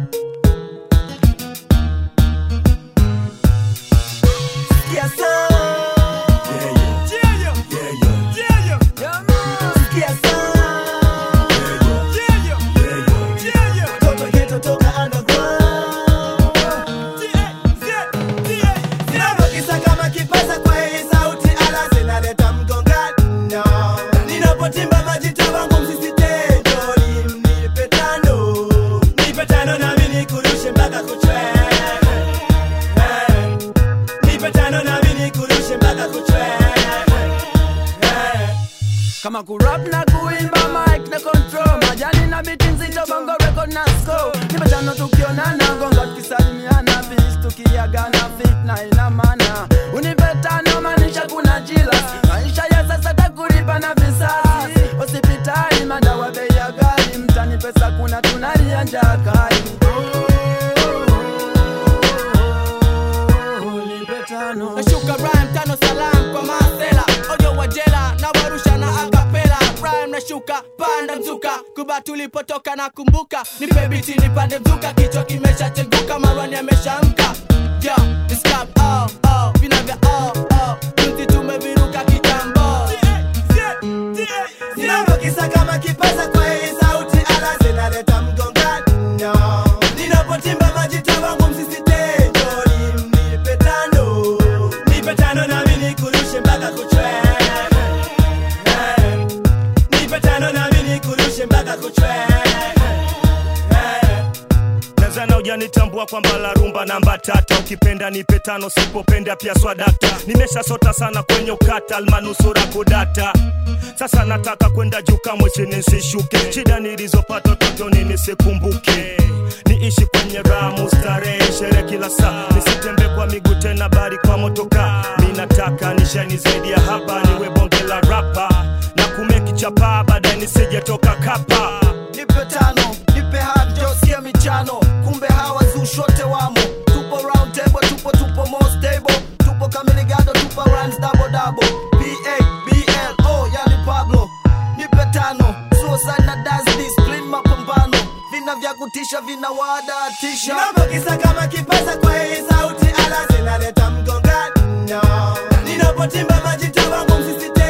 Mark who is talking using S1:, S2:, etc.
S1: Sikia sound. Sikia sound. Toto ghetto toka underground. Ninapokisa kama kipaza kwa hii sauti ala zinaleta mgongano. Ninapotimba majita wangu msisitejo, nipe tano. Nipe tano nami nikurushe mpaka kuchwe. Eh. Nipe tano nami nikurushe mpaka kuchwe. Eh.
S2: kama kurap na kuimba mic na control majani na biti nzito bongo record na score nimetano tukionana gonga tukisalimiana bis tukiagana fit na ina maana unipetano maanisha kuna jila maisha ya sasa takulipa na visasi hospitali madawa bei ya ghali mtani pesa kuna tunalia njaa kali Unipetano.
S3: nashuka rhyme tano salam kwa masela ojo wa jela na warusha na akapela rhyme nashuka panda mzuka kuba tulipotoka na kumbuka nipe biti nipande mzuka kichwa kimeshacheguka marwani ameshamka yo discap oh oh vina vya oh oh tunzi tumeviruka kitambo
S1: Ninapokisa kama kipaza kwa hii sauti ala zinaleta mgongano. Ninapotimba majita wangu msisitejo, nipe tano. Nipe tano nami nikurushe mpaka kuchwe. Eh. Nipe tano nami nikurushe mpaka kuchwe. Eh.
S4: Tanzania hujanitambua kwamba la rumba namba tata, ukipenda nipe tano, sipopenda pia swadakta. Nimeshasota sana kwenye ukata, almanusura kudata. Sasa nataka kwenda juu, kamwe chini nisishuke. Shida nilizopata utotoni nisikumbuke, niishi kwenye raha, mustarehe, sherehe kila saa, nisitembe kwa miguu tena, bali kwa motoka. Mi nataka nishani zaidi ya hapa, niwe bonge la rapa na kumeki chapa, baadaye nisijetoka kapa.
S2: nipe tano nipe hard jo sikia michano kumbe hawa zushote wamo tupo round table tupo tupo more stable tupo kamiligado tupo runs double double pa bl oh yani pablo nipe tano suicide na dance discipline mapambano vina vya kutisha vina wadatisha
S1: Ninapokisa kama kipaza kwa hii sauti ala zinaleta mgongano. Ninapotimba majita wangu msisitejo,